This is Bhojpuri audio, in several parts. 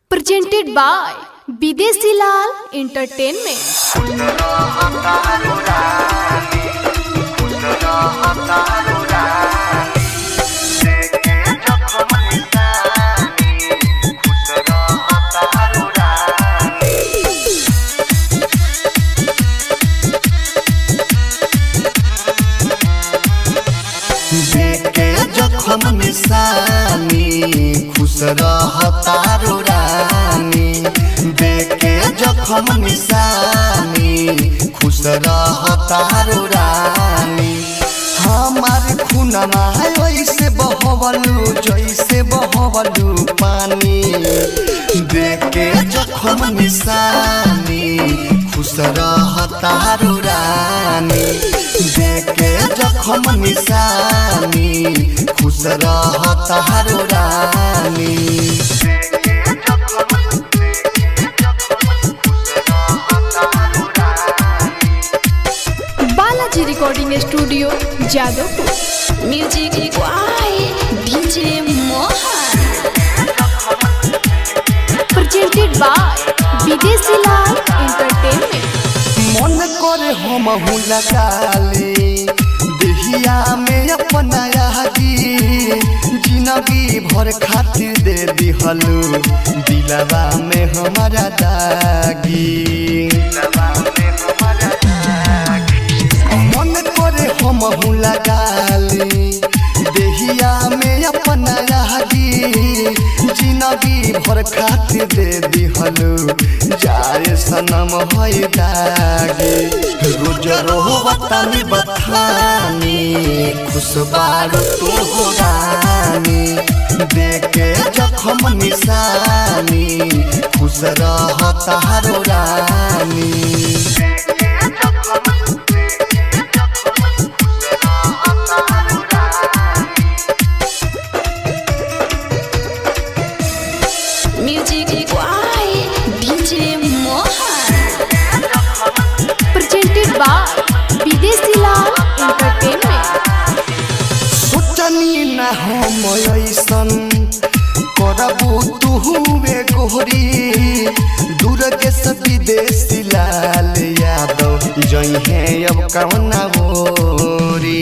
presented by Bidesi Lal Entertainment. देखे जखम निशानी खुश रह तारो रानी देखे जखम निशानी खुश रह तारो रानी हमार खुनमा ऐसे बहवलू जैसे बहवलू पानी देखे जखम निशानी खुश रह तारो रानी देखे जखम निशानी खुश रह तारो रानी Balaji Recording Studio, Jadavpur. Music by DJ Mohan. Presented by Bidesi Lal Entertainment. मन करे हम लगाले देहिया में अपना यागी जिंदगी भर खातिर दे दिहलू दिलवा में हमारा दागी मन करे हम लगाले देहिया में अपना यागी जिंदगी भर खातिर दे दिहलू जाए सनम है दागी रोज रोह बतानी बथानी खुश बारू तू हो रानी देखे जखम निशानी खुश रह तारो रानी Music by DJ Mohan. Presented by Bidesi Lal Entertainment. सोचनी न हम ऐसन करबू तुहुए गोहरी दूर के सब विदेशी लाल यादव जई है अब कवना होरी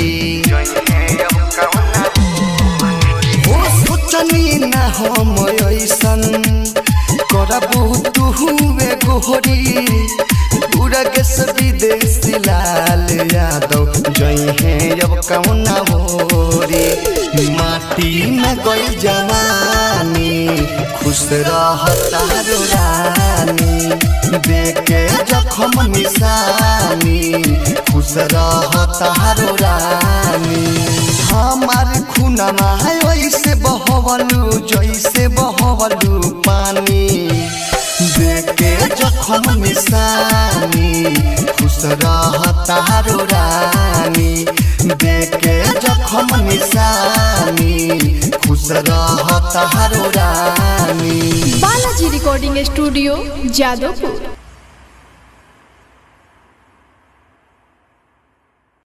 हो सोचनी न हम ऐसन करबू तुहुए गोहरी दूर के सब विदेशी लाल यादव जई है अब कवना होरी माटी में गई जवानी खुश रह तारो रानी देखे जखम निशानी खुश रह तारो रानी हमार खुनमा है वैसे बहवलू जैसे बहवलू पानी देखे जखम निशानी खुश रह तारो रानी देखे जखम निशानी खुश रह तारो रानी Balaji Recording Studio, Jadavpur.